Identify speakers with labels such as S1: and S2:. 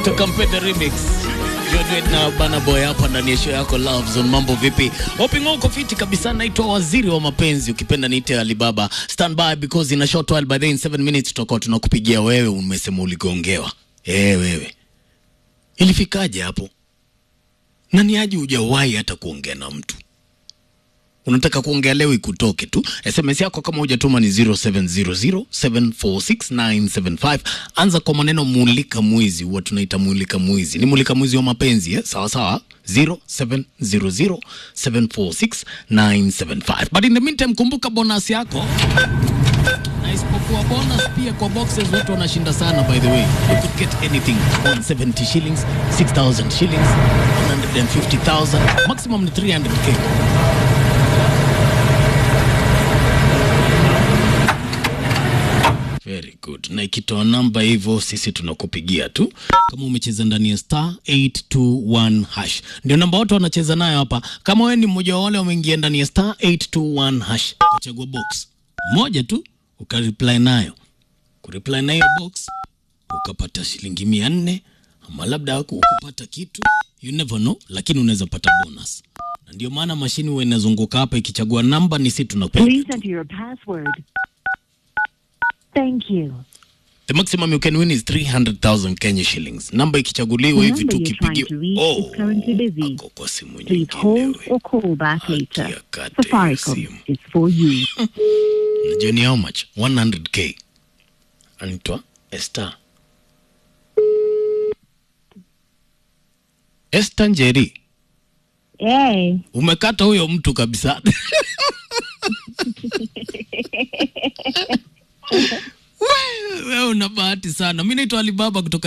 S1: Tukampe the remix. Jodwet na Bana Boy hapa ndani ya show yako Love Zone. Mambo vipi? Hoping uko fiti kabisa. Naitwa Waziri wa Mapenzi, ukipenda niite Alibaba. Stand by because in a short while by then in 7 minutes tutakuwa tunakupigia wewe umesema uligongewa. Eh, wewe. Ilifikaje hapo? Nani aje hujawahi hata kuongea na mtu? Unataka kuongea leo ikutoke tu. SMS yako kama hujatuma ni 0700746975. Anza kwa maneno mulika mwizi, huwa tunaita mulika mwizi. Ni mulika mwizi wa mapenzi eh? Sawa sawa. 0700746975. But in the meantime kumbuka bonus yako. Na isipokuwa bonus pia kwa boxes watu wanashinda sana by the way. You could get anything 170 shillings, 6000 shillings, 150,000, maximum ni 300k. Very good. Na ikitoa namba hivyo sisi tunakupigia tu kama umecheza ndani ya star 821 hash. Ndio namba watu wanacheza nayo hapa. Kama wewe ni mmoja wa wale wameingia ndani ya star 821 hash, uchagua box moja tu ukareply nayo. Kureply na hiyo box ukapata shilingi mia nne ama labda ukupata kitu, you never know, lakini unaweza pata bonus. Na ndio maana mashini huwa inazunguka hapa ikichagua namba, ni sisi tunakupigia.
S2: Please enter your password. Thank you.
S1: The maximum you can win is 300,000 Kenya shillings. Namba ikichaguliwa
S2: The
S1: hivi
S2: number
S1: tu
S2: you're trying to
S1: kipigiwa.
S2: reach is currently busy.
S1: ako kwa simu
S2: Please
S1: nyingine
S2: hold
S1: wewe.
S2: or call back
S1: Haki
S2: later.
S1: ya kate
S2: Safaricom
S1: simu.
S2: is for you.
S1: Unajua ni how much? 100k. Anaitwa Esther. Esther Njeri,
S2: Hey.
S1: umekata huyo mtu kabisa. Wewe wewe una bahati sana. Mimi naitwa Alibaba kutoka